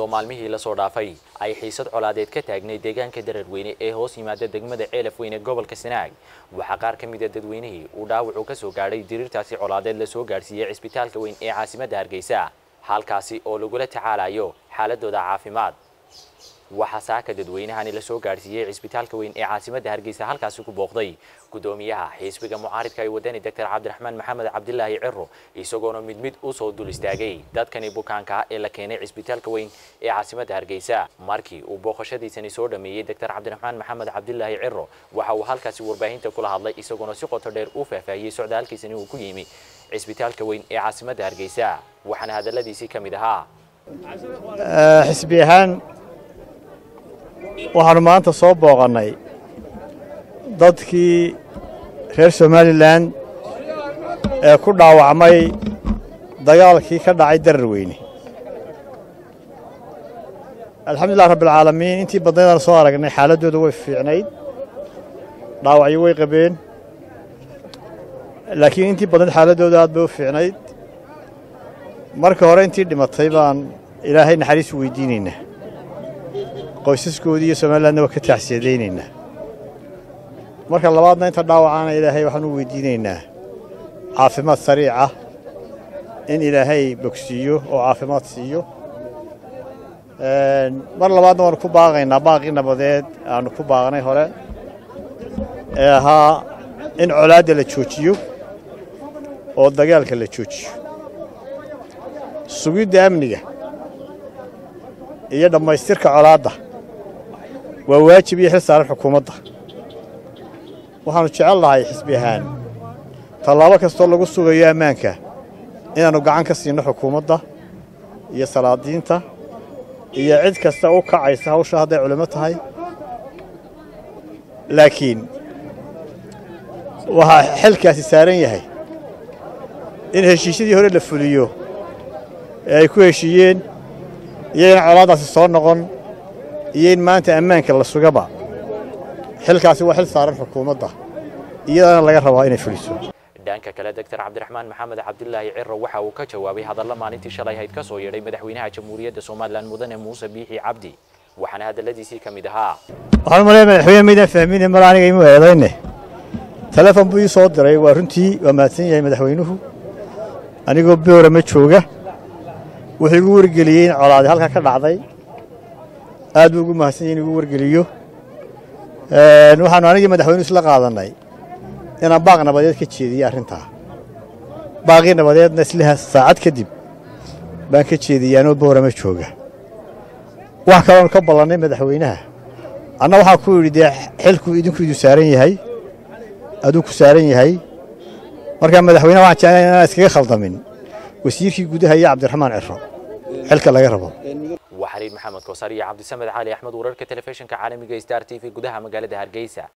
iyadoo maalmihii lasoo dhaafay ay xiisad colaadeed ka taagnay deegaanka dararweyne ee hoos yimaada degmada ceelaf weyne gobolka sanaag waxaa qaar ka mid a dadweynihii uu dhaawacu ka soo gaadhay diriirtaasi colaadeed lasoo gaadhsiiyey cisbitaalka weyn ee caasimadda hargeysa halkaasi oo lagula tacaalayo xaaladooda caafimaad waxaa saaka dadweynahani lasoo gaadhsiiyey cisbitaalka weyn ee caasimadda hargeysa halkaasi ku booqday gudoomiyaha xisbiga mucaaridka ay wadani doctor cabdiraxmaan maxamed cabdilaahi ciro isagoona mid mid usoo dul istaagay dadkani bukaanka ee la keenay cisbitaalka weyn ee caasimadda hargeysa markii uu booqashadiisani soo dhameeyey doctor cabdiraxmaan maxamed cabdilaahi ciro waxa uu halkaasi warbaahinta kula hadlay isagoona si qoto dheer u faahfaahiyey socdaalkiisani uu ku yimi cisbitaalka weyn ee caasimadda hargeysa waxaana hadaladiisii ka mid ahaa xisbi ahaan waxaanu maanta soo booqannay dadkii reer somalilan ee ku dhaawacmay dagaalkii ka dhacay darar weyne alxamdulilah rabbialcaalamiin intii badnaydaan soo aragnay xaaladdooda way fiicnayd dhaawacyo way qabeen laakiin intii badnayd xaaladdooda aad bay u fiicnayd marka hore intii dhimatay baan ilaahay naxariis weydiinaynaa qoysaskoodii iyo somalilandna waa ka taaxsiyadaynaynaa marka labaadna inta dhaawacaana ilaahay waxaan u weydiinaynaa caafimaad sariica in ilaahay bogsiiyo oo caafimaad siiyo mar labaadna waanu ku baaqaynaa baaqii nabadeed aanu ku baaqnay hore ee ahaa in colaadda la joojiyo oo dagaalka la joojiyo sugidda amniga iyo dhammaystirka colaadda waa waajib iyo xil saaran xukuumadda waxaannu jecel lahay xisbi ahaan tallaabo kastoo lagu sugayo ammaanka inaannu gacan ka siinno xukuumadda iyo salaadiinta iyo cid kasta u kacaysa hawsha hadday culimmo tahay laakiin waxaa xilkaasi saaran yahay in heshiisyadii hore la fuliyo ee ay ku heshiiyeen iyo in colaaddaasi soo noqon iyo in maanta ammaanka la sugaba xilkaasi waa xil saaran xukuumadda iyadana laga rabaa inay fuliso dhanka kale doctor cabdiraxmaan maxamed cabdilaahi ciro waxa uu ka jawaabay hadalla maalintii shalay hayd ka soo yeedhay madaxweynaha jamhuuriyadda somalilan mudane muuse biixi cabdi waxaana hadalladiisii ka mid ahaa waxaan u malaya madaxweyne maydaan fahmine mala aniga imu eedayne telefon buu ii soo diray waa runtii waa mahadsan yahay madaxweynuhu anigoo boora ma jooga wuxuu igu wargeliyey in colaadi halkaa ka dhacday aad buu ugu mahadsan yahy in igu wargeliyo waxaanu anigii madaxweynuhu isla qaadannay inaan baaq nabadeed ka jeediye arrintaa baaqii nabadeedna isliha saacad kadib baan ka jeediyey anoo boorama jooga wax kaloonu ka ballannay madaxweynaha anna waxaan ku yidhi dee xilku idinku idu saaran yahay aduu ku saaran yahay markaa madaxweynaha waxaan jeclay inaan iskaga khaldamin wasiirkii gudaha iyo cabdiraxmaan ciro xilka laga rabo waa xaliil maxamed koosar iyo cabdisamed cali axmed wararka telefishinka caalamiga star t v gudaha magaalada hargeysa